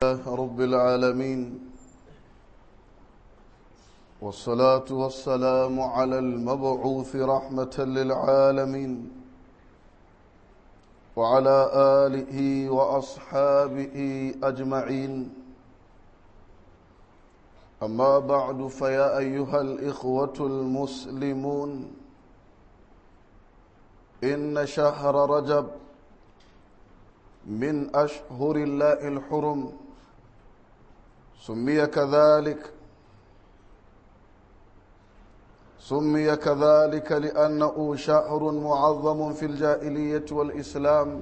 الله رب العالمين والصلاة والسلام على المبعوث رحمة للعالمين وعلى آله وأصحابه أجمعين أما بعد فيا أيها الإخوة المسلمون إن شهر رجب من أشهر الله الحرم سمي كذلك سمي كذلك لأنه شهر معظم في الجاهلية والإسلام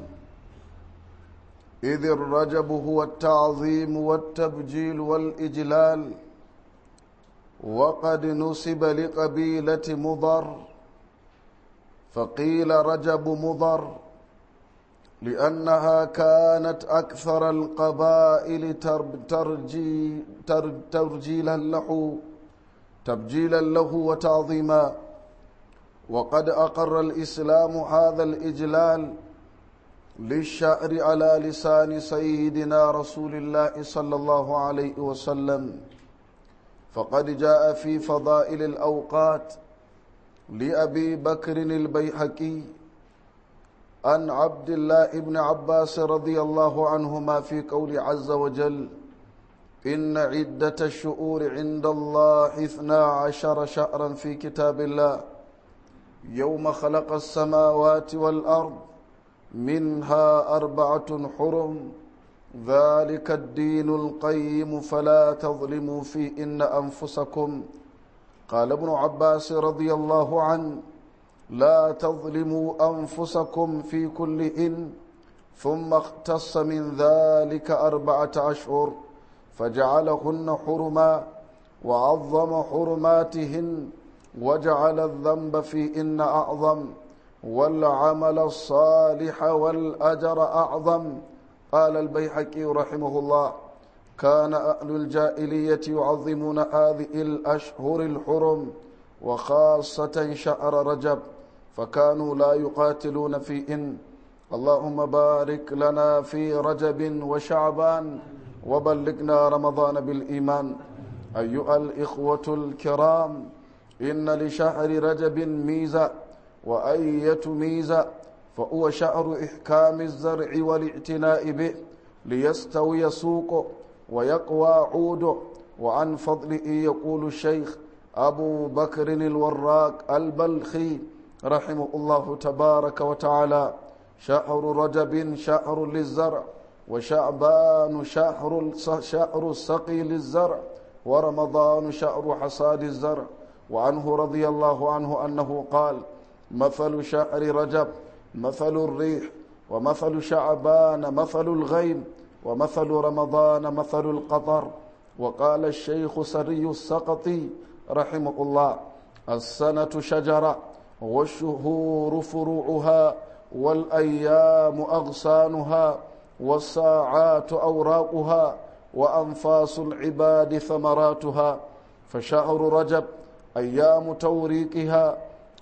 إذ الرجب هو التعظيم والتبجيل والإجلال وقد نسب لقبيلة مضر فقيل رجب مضر لأنها كانت أكثر القبائل ترجي ترجيلا له تبجيلا له وتعظيما وقد أقر الإسلام هذا الإجلال للشعر على لسان سيدنا رسول الله صلى الله عليه وسلم فقد جاء في فضائل الأوقات لأبي بكر البيحكي عن عبد الله بن عباس رضي الله عنهما في قول عز وجل إن عدة الشؤور عند الله اثنا عشر شهرا في كتاب الله يوم خلق السماوات والأرض منها أربعة حرم ذلك الدين القيم فلا تظلموا في إن أنفسكم قال ابن عباس رضي الله عنه لا تظلموا أنفسكم في كل إن ثم اختص من ذلك أربعة أشهر فجعلهن حرما وعظم حرماتهن وجعل الذنب في إن أعظم والعمل الصالح والأجر أعظم قال البيحكي رحمه الله كان أهل الجاهلية يعظمون هذه الأشهر الحرم وخاصة شهر رجب فكانوا لا يقاتلون في إن اللهم بارك لنا في رجب وشعبان وبلغنا رمضان بالإيمان أيها الإخوة الكرام إن لشهر رجب ميزة وأية ميزة فهو شهر إحكام الزرع والاعتناء به ليستوي سوقه ويقوى عوده وعن فضله يقول الشيخ أبو بكر الوراق البلخي رحمه الله تبارك وتعالى شهر رجب شهر للزرع وشعبان شهر شهر السقي للزرع ورمضان شهر حصاد الزرع وعنه رضي الله عنه أنه قال مثل شهر رجب مثل الريح ومثل شعبان مثل الغيم ومثل رمضان مثل القطر وقال الشيخ سري السقطي رحمه الله السنة شجرة والشهور فروعها والأيام أغصانها والساعات أوراقها وأنفاس العباد ثمراتها فشهر رجب أيام توريقها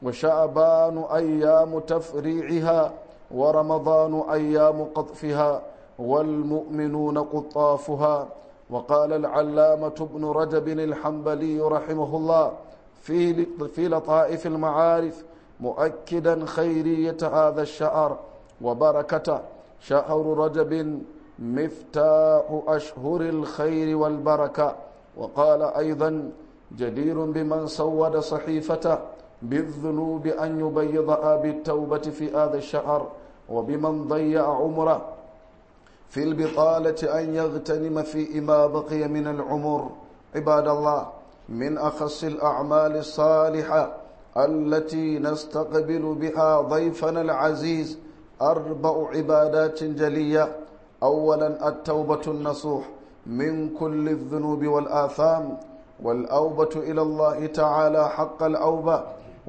وشعبان أيام تفريعها ورمضان أيام قطفها والمؤمنون قطافها وقال العلامة ابن رجب الحنبلي رحمه الله في في لطائف المعارف مؤكدا خيرية هذا الشهر وبركته شهر رجب مفتاح أشهر الخير والبركة وقال أيضا جدير بمن سود صحيفته بالذنوب أن يبيضها بالتوبة في هذا الشهر وبمن ضيع عمره في البطالة أن يغتنم في ما بقي من العمر عباد الله من أخص الأعمال الصالحة التي نستقبل بها ضيفنا العزيز أربع عبادات جلية أولا التوبة النصوح من كل الذنوب والآثام والأوبة إلى الله تعالى حق الأوبة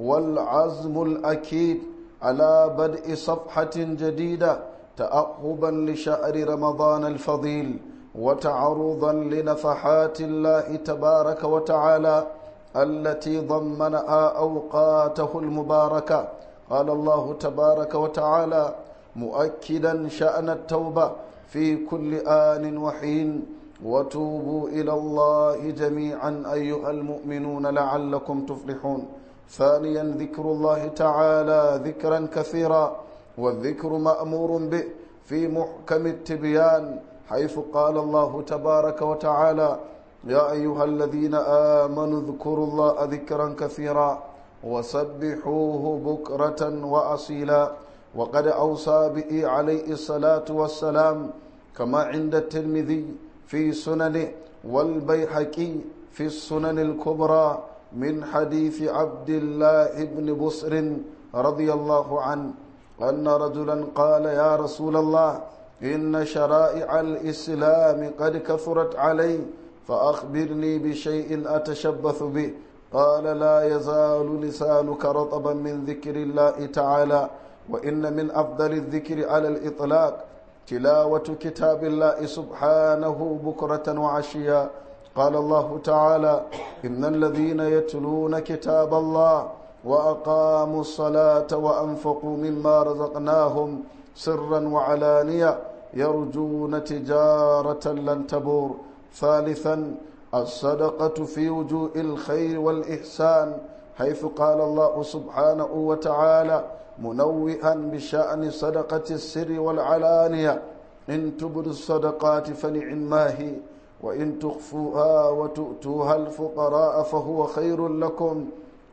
والعزم الأكيد على بدء صفحة جديدة تأهبا لشهر رمضان الفضيل وتعرضا لنفحات الله تبارك وتعالى التي ضمنها أوقاته المباركة قال الله تبارك وتعالى مؤكدا شأن التوبة في كل آن وحين وتوبوا إلى الله جميعا أيها المؤمنون لعلكم تفلحون ثانيا ذكر الله تعالى ذكرا كثيرا والذكر مأمور به في محكم التبيان حيث قال الله تبارك وتعالى يا أيها الذين آمنوا اذكروا الله ذكرا كثيرا وسبحوه بكرة وأصيلا وقد أوصى به عليه الصلاة والسلام كما عند الترمذي في سننه والبيحكي في السنن الكبرى من حديث عبد الله بن بصر رضي الله عنه أن رجلا قال يا رسول الله إن شرائع الإسلام قد كثرت علي فأخبرني بشيء أتشبث به قال لا يزال لسانك رطبا من ذكر الله تعالى وإن من أفضل الذكر على الإطلاق تلاوة كتاب الله سبحانه بكرة وعشيا قال الله تعالى إن الذين يتلون كتاب الله وأقاموا الصلاة وأنفقوا مما رزقناهم سرا وعلانية يرجون تجارة لن تبور ثالثا الصدقة في وجوه الخير والإحسان حيث قال الله سبحانه وتعالى منوئا بشأن صدقة السر والعلانية إن تبدوا الصدقات فنعما هي وإن تخفوها وتؤتوها الفقراء فهو خير لكم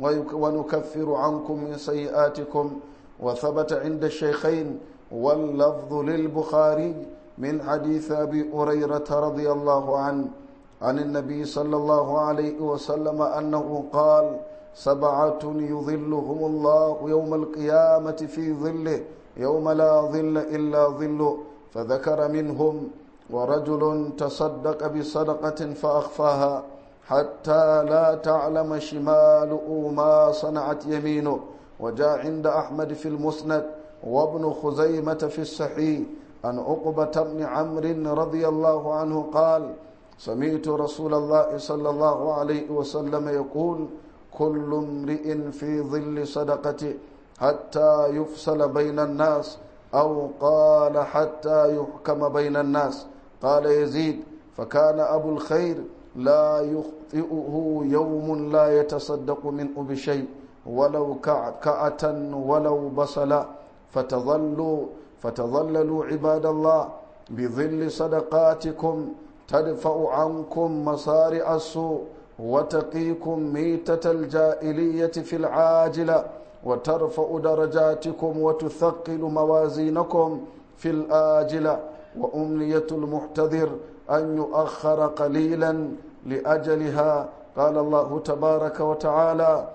ونكفر عنكم من سيئاتكم وثبت عند الشيخين واللفظ للبخاري من حديث أبي هريرة رضي الله عنه عن النبي صلى الله عليه وسلم أنه قال سبعة يظلهم الله يوم القيامة في ظله يوم لا ظل إلا ظله فذكر منهم ورجل تصدق بصدقة فأخفاها حتى لا تعلم شماله ما صنعت يمينه وجاء عند أحمد في المسند وابن خزيمة في الصحيح عن عقبة بن عمرو رضي الله عنه قال سمعت رسول الله صلى الله عليه وسلم يقول كل امرئ في ظل صدقته حتى يفصل بين الناس أو قال حتى يحكم بين الناس قال يزيد فكان أبو الخير لا يخطئه يوم لا يتصدق منه بشيء ولو كعكعة ولو بصلا فتظلوا فتظللوا عباد الله بظل صدقاتكم تدفع عنكم مصارع السوء وتقيكم ميتة الجائلية في العاجلة وترفع درجاتكم وتثقل موازينكم في الآجلة وأمنية المحتذر أن يؤخر قليلا لأجلها قال الله تبارك وتعالى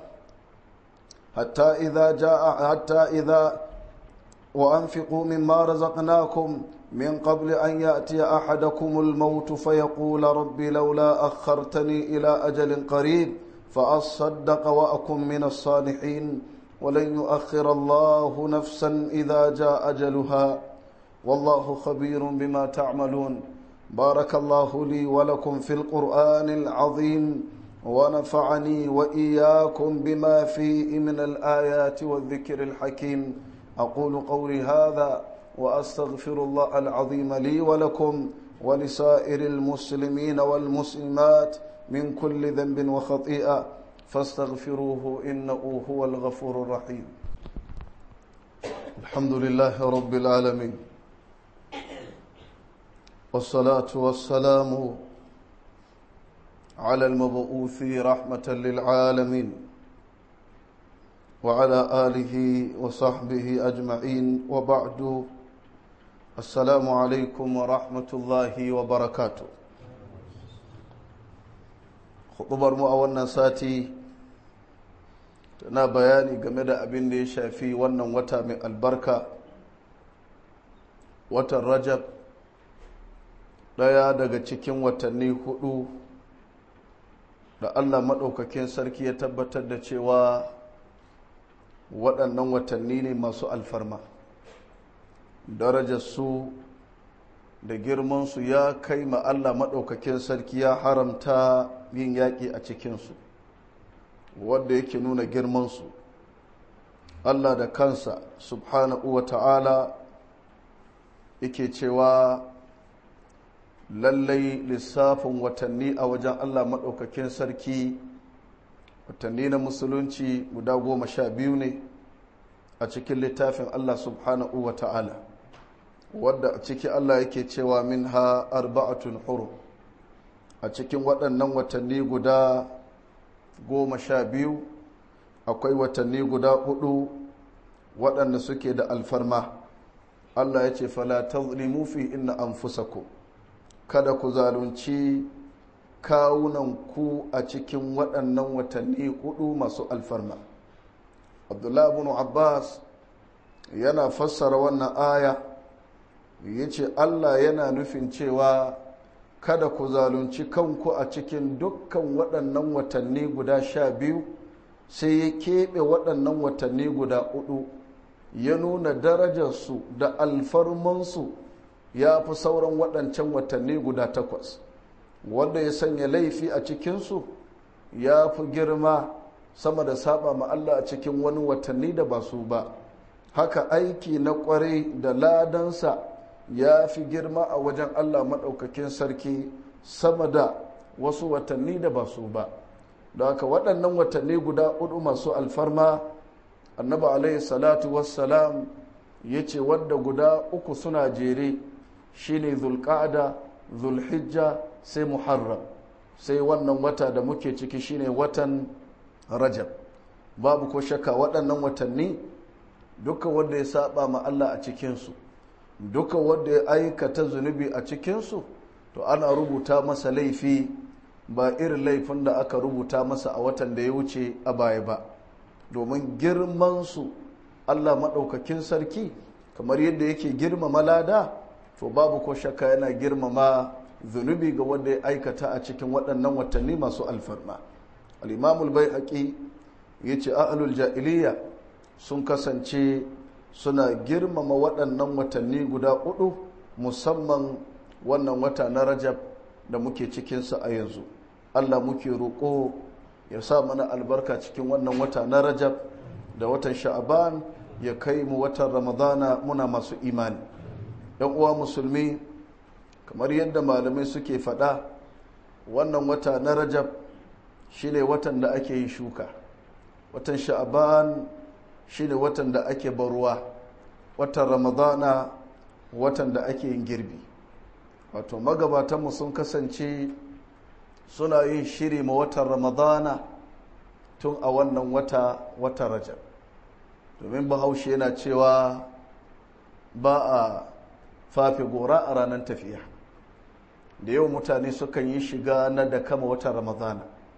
حتى إذا جاء حتى إذا وأنفقوا مما رزقناكم من قبل أن يأتي أحدكم الموت فيقول رب لولا أخرتني إلى أجل قريب فأصدق وأكن من الصالحين ولن يؤخر الله نفسا إذا جاء أجلها والله خبير بما تعملون بارك الله لي ولكم في القرآن العظيم ونفعني وإياكم بما فيه من الآيات والذكر الحكيم أقول قولي هذا وأستغفر الله العظيم لي ولكم ولسائر المسلمين والمسلمات من كل ذنب وخطيئة فاستغفروه إنه هو الغفور الرحيم الحمد لله رب العالمين والصلاة والسلام على المبعوث رحمة للعالمين وعلى آله وصحبه أجمعين وبعد السلام عليكم ورحمة الله وبركاته خطبر مؤونا ساتي tana bayani game da abin da ya shafi wannan wata mai albarka watan rajab ɗaya daga cikin watanni hudu da allah maɗaukakin sarki ya tabbatar da cewa waɗannan watanni ne masu alfarma darajarsu da girmansu ya kai ma allah maɗaukakin sarki ya haramta yin yaƙi a cikinsu wadda yake nuna girmansu allah da kansa subhanahu wa ta'ala yake cewa lallai lissafin watanni a wajen allah maɗaukakin sarki watanni na musulunci guda goma sha biyu ne a cikin littafin allah subhanahu wa ta'ala wadda a ciki allah yake cewa min ha arba'atun huru a cikin waɗannan watanni guda goma sha biyu akwai watanni guda hudu waɗanda suke da alfarma allah ya ce fala tazlimu fi inna anfusakum kada ku zalunci kawunanku a cikin waɗannan watanni hudu masu alfarma abdullahi ibn abbas yana fassara wannan aya ya ce allah yana nufin cewa kada ku zalunci kanku a cikin dukkan waɗannan watanni guda sha biyu sai ya keɓe waɗannan watanni guda hudu ya nuna darajarsu da alfarmansu ya fi sauran waɗancan watanni guda takwas wanda ya sanya laifi a cikinsu ya fi girma sama da saba ma Allah a cikin wani watanni da ba su ba haka aiki na ƙwarai da ladansa ya fi girma a wajen Allah maɗaukakin sarki sama da wasu watanni da ba su ba da haka waɗannan watanni guda hudu masu alfarma annaba alaihi salatu wassalam ya ce wadda guda uku suna jere shine zulƙa'ada zulhijja sai muharram sai wannan wata da muke ciki shine watan rajab babu ko shakka waɗannan watanni duka wanda ya saba ma Allah a cikinsu duka wanda ya aikata zunubi a cikinsu to ana rubuta masa laifi ba irin laifin da aka rubuta masa a watan da ya wuce a baya ba domin girmansu Allah maɗaukakin sarki kamar yadda yake girmama lada to babu ko shakka yana girmama zunubi ga wanda ya aikata a cikin waɗannan watanni masu alfarma al'imamul bai haƙi ya ce ahlul jahiliya sun kasance suna girmama waɗannan watanni guda hudu musamman wannan wata na rajab da muke cikinsa a yanzu allah muke roƙo ya sa mana albarka cikin wannan wata na rajab da watan sha'aban ya kai mu watan ramadana muna masu imani yan uwa musulmi kamar yadda malamai suke faɗa wannan wata na rajab shine watan da ake yin shuka watan sha'aban shine watan da ake baruwa watan ramadana watan da ake yin girbi wato magabatanmu sun kasance suna yin shiri ma watan ramadana tun a wannan wata wata rajab domin bahaushe yana cewa ba a fafe gora a ranar tafiya da yau mutane sukan yi shiga na da kama watan ramadana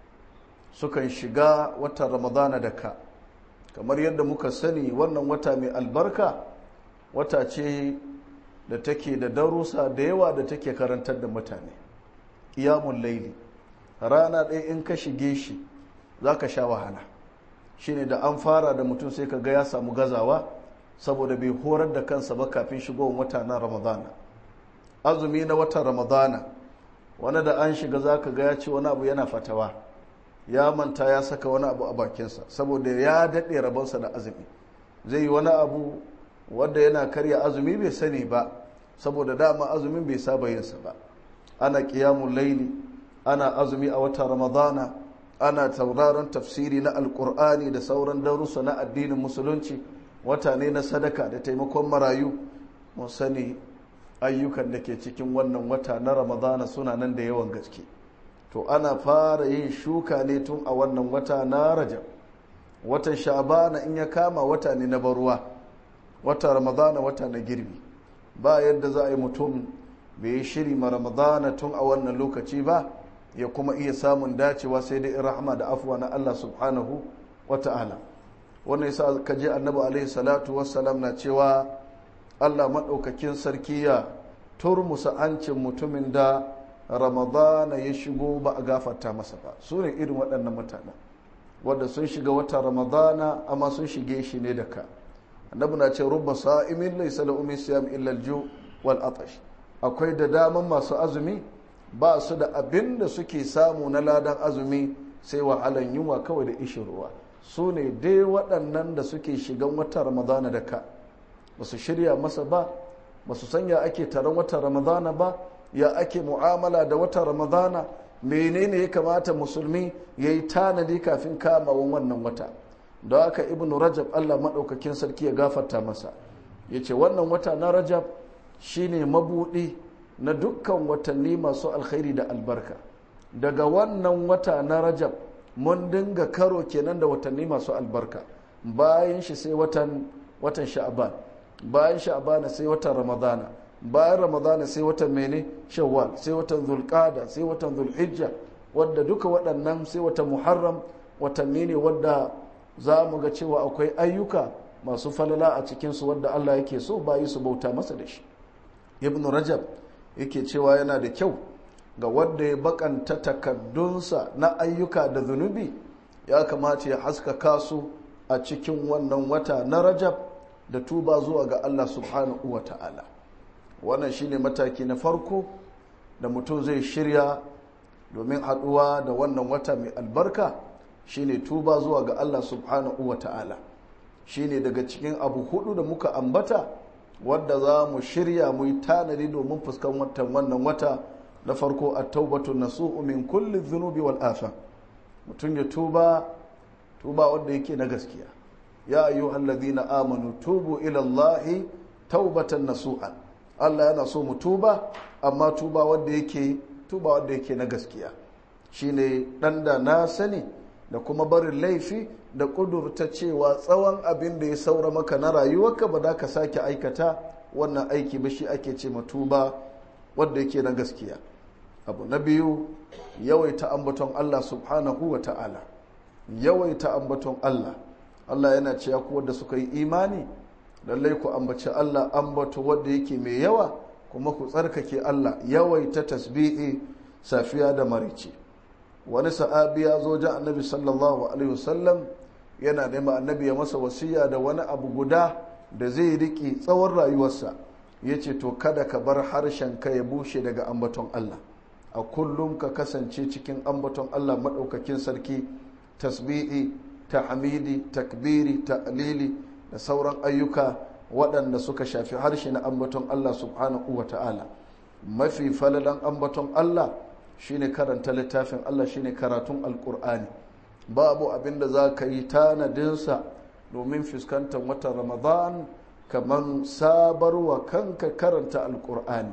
sukan shiga watan ramadana da ka kamar yadda muka sani wannan wata mai albarka wata ce da take da darussa da yawa da take karantar da mutane iyamun laili rana ɗaya in ka shige shi za ka sha wahala shine da an fara da mutum sai ka ga ya samu gazawa saboda bai horar da kansa ba kafin shigowar wata na ramadana azumi na watan ramadana wani da an shiga za ka ga ya ce wani abu yana fatawa ya manta ya saka wani abu a bakinsa saboda ya daɗe rabonsa da azumi zai yi wani abu wadda yana karya azumi bai sani ba saboda dama azumin bai saba yinsa ba ana ƙiyamun laili ana azumi a watan ramadana ana tauraron tafsiri na alkur'ani da sauran darussa na addinin musulunci wata ne na sadaka da taimakon marayu mun sani ayyukan da ke cikin wannan wata na ramadana suna nan da yawan gaske to ana fara yin shuka ne tun a wannan wata na rajab watan sha'bana in ya kama wata ne na baruwa wata ramadana wata na girbi ba yadda za a yi mutum bai yi shiri ma ramadana tun a wannan lokaci ba ya kuma iya samun dacewa sai dai rahama da afuwa na Allah subhanahu wa ta'ala wannan yasa ka je annabi alaihi salatu wassalam na cewa Allah maɗaukakin sarki ya turmusa hancin mutumin da ramadana ya shigo ba a gafarta masa ba su ne irin waɗannan mutanen wadda sun shiga wata ramadana amma sun shige shi ne da ka annabi na ce rubba sa'imin laysa lahu min siyam illa al wal atash akwai da daman masu azumi ba su da abin da suke samu na ladan azumi sai wahalan yunwa kawai da ishin ruwa su ne dai waɗannan da suke shigan wata ramadana da ka ba su shirya masa ba ba su sanya ake taron wata ramadana ba ya ake mu'amala da wata ramadana menene ya kamata musulmi ya yi tanadi kafin kamawan wannan wata da haka ibn rajab allah maɗaukakin sarki ya gafarta masa ya ce wannan wata na rajab shine mabuɗi na dukkan watanni masu alkhairi da albarka daga wannan wata na rajab mun dinga karo kenan da watanni masu albarka bayan shi sai watan watan sha'aban bayan sha'aban sai watan ramadana bayan ramadana sai watan mene shawwal sai watan zulqada sai watan zulhijja wadda duka waɗannan sai watan muharram watanni ne wadda za mu ga cewa akwai ayyuka masu falala a cikinsu wadda allah yake so bayi su bauta masa da shi ibn rajab yake cewa yana da kyau ga wadda ya bakanta takaddunsa na ayyuka da zunubi ya kamata ya haskaka su a cikin wannan wata na rajab da tuba zuwa ga allah subhanahu wa ta'ala wannan shine mataki na farko da mutum zai shirya domin haɗuwa da wannan wata mai albarka shine tuba zuwa ga allah subhanahu wa ta'ala shine daga cikin abu hudu da muka ambata wadda za mu shirya mu yi tanadi domin fuskan watan wannan wata na farko a taubatu nasu'u min kulli zunubi wal afa mutum ya tuba tuba wadda yake na gaskiya ya ayyuhal ladhina amanu tubu ila allahi taubatan nasu'an Allah yana so mu tuba amma tuba wadda yake tuba wadda yake na gaskiya shine dan da na sani da kuma barin laifi da kudurta cewa tsawon abin da ya saura maka na rayuwarka ba za ka sake aikata wannan aiki ba shi ake ce tuba wadda yake na gaskiya abu na biyu yawaita ambaton Allah subhanahu wa ta'ala yawaita ambaton Allah Allah yana cewa ku wadda suka yi imani lallai ku ambaci Allah ambato wadda yake mai yawa kuma ku tsarkake Allah yawaita tasbihi safiya da marici wani sa'abi ya zo jan annabi sallallahu alaihi wasallam yana nema annabi ya masa wasiya da wani abu guda da zai riƙe tsawon rayuwarsa ya ce to kada ka bar harshen ka ya bushe daga ambaton Allah a kullum ka kasance cikin ambaton Allah maɗaukakin sarki tasbi'i tahmidi takbiri ta'lili da sauran ayyuka waɗanda suka shafi harshe na ambaton Allah subhanahu wa ta'ala mafi falalan ambaton Allah shine karanta littafin Allah shine karatun alkur'ani babu abin da za ka yi tanadinsa domin fuskantar watan ramadan kamar sabarwa kanka karanta alkur'ani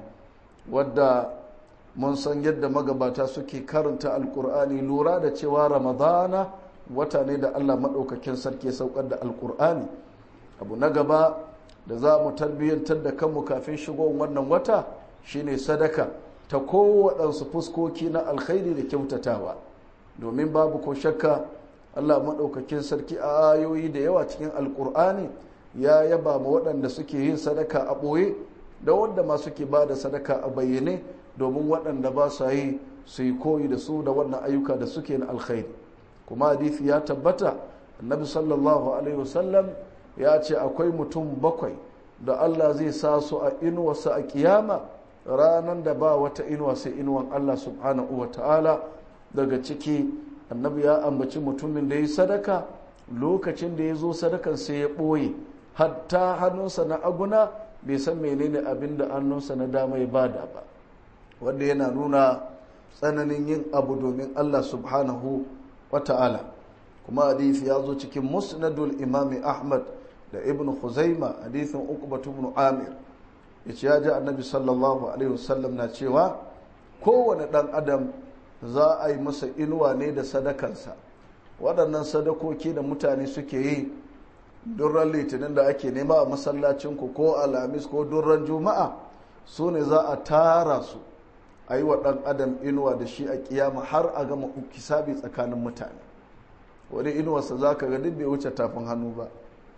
wadda mun san yadda magabata suke karanta alkur'ani lura da cewa ramadana wata ne da allah maɗaukakin sarki saukar da alkur'ani abu na gaba da za mu tarbiyyantar da kanmu kafin shigo wannan wata shine sadaka ta kowaɗansu fuskoki na alkhairi da kyautatawa domin babu ko shakka allah maɗaukakin sarki a ayoyi da yawa cikin alkur'ani ya yaba ma waɗanda suke yin sadaka a ɓoye da wanda ma suke ba da sadaka a bayyane domin waɗanda ba sa yi su yi koyi da su da wannan ayyuka da suke na alkhairi kuma hadisi ya tabbata annabi sallallahu alaihi wasallam ya ce akwai mutum bakwai da allah zai sa su a inuwarsa a kiyama ranar da ba wata inuwa sai inuwan allah subhanahu wa ta'ala daga ciki annabi ya ambaci mutumin da ya sadaka lokacin da ya zo sadakan sai ya ɓoye hatta hannunsa na aguna bai san menene abin da hannunsa na dama ya bada ba wanda yana nuna tsananin yin abu domin allah subhanahu wa ta'ala kuma hadisi ya zo cikin musnadul imami ahmad da ibn khuzaima hadisin uqbatu ibn amir yace ya ji annabi sallallahu alaihi wasallam na cewa kowane dan adam za a yi masa inuwa ne da sadakansa waɗannan sadakoki da mutane suke yi durran litinin da ake nema a masallacinku ko alhamis ko durran juma'a su ne za a tara su a yi wa ɗan adam inuwa da shi a kiyama har a gama kisabi tsakanin mutane wani inuwarsa za ka ga duk bai wuce tafin hannu ba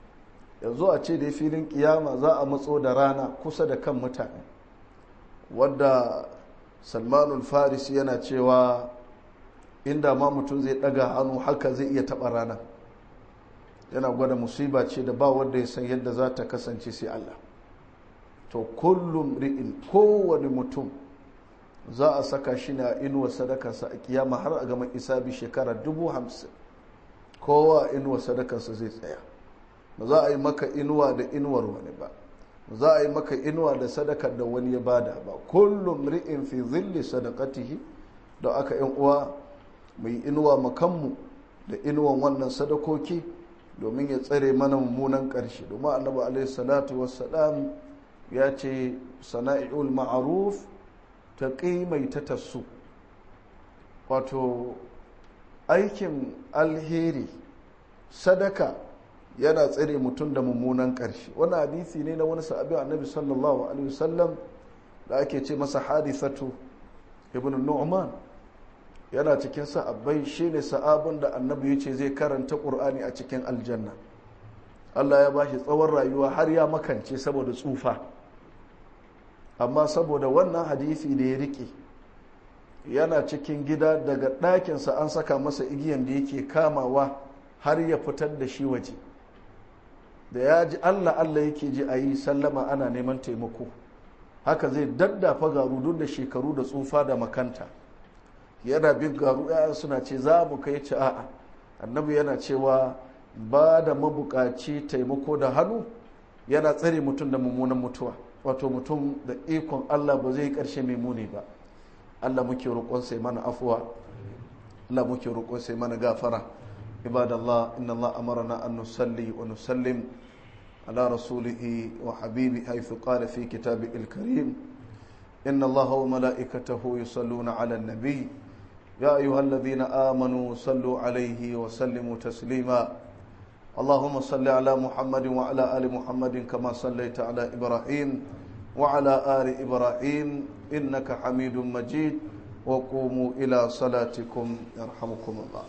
yanzu a ce da filin kiyama za a matso da rana kusa da kan mutane wadda salmanul farisi yana cewa inda ma mutum zai daga hannu haka zai iya taba rana yana gwada musiba ce da ba wanda ya san yadda za ta kasance sai Allah to kullum ri'in kowane mutum za a saka shi na inuwa sadakarsa a kiyama har a gama isabi shekara dubu hamsin kowa inuwa sadakarsa zai tsaya ba za a yi maka inuwa da inuwar wani ba za a yi maka inuwa da sadakar da wani ya bada ba kullum ri'in fi zilli sadakatihi da aka yan uwa mai inuwa makanmu da inuwan wannan sadakoki domin ya tsare mana mummunan ƙarshe domin annabi alaihi salatu wassalam ya ce sana'i'ul ma'aruf ta mai ta tasu wato aikin alheri sadaka yana tsare mutum da mummunan ƙarshe wani hadisi ne na wani sa'abin annabi sallallahu alaihi wasallam da ake ce masa hadithatu ibn nu'man yana cikin sa'abbai shine sa'abin da annabi ya ce zai karanta ƙur'ani a cikin aljanna Allah ya bashi tsawon rayuwa har ya makance saboda tsufa amma saboda wannan hadisi da ya rike yana cikin gida daga ɗakinsa an saka masa igiyan da yake kamawa har ya fitar da shi waje da ya ji Allah Allah yake ji a yi sallama ana neman taimako haka zai daddafa garu duk da shekaru da tsufa da makanta yana bin garu ya suna ce za mu kai ci a'a annabi yana cewa ba da mabukaci taimako da hannu yana tsare mutum da mummunan mutuwa wato mutum da ikon Allah ba zai karshe mai muni ba Allah muke roƙon sai mana afuwa Allah muke roƙon sai mana gafara ibadallah inna Allah amarna an nusalli wa nusallim ala rasulihi wa habibi haythu qala fi kitabihi al-karim inna Allah wa malaikatahu yusalluna ala an-nabi يا أيها الذين آمنوا صلوا عليه وسلموا تسليما اللهم صل على محمد وعلى آل محمد كما صليت على إبراهيم وعلى آل إبراهيم إنك حميد مجيد وقوموا إلى صلاتكم يرحمكم الله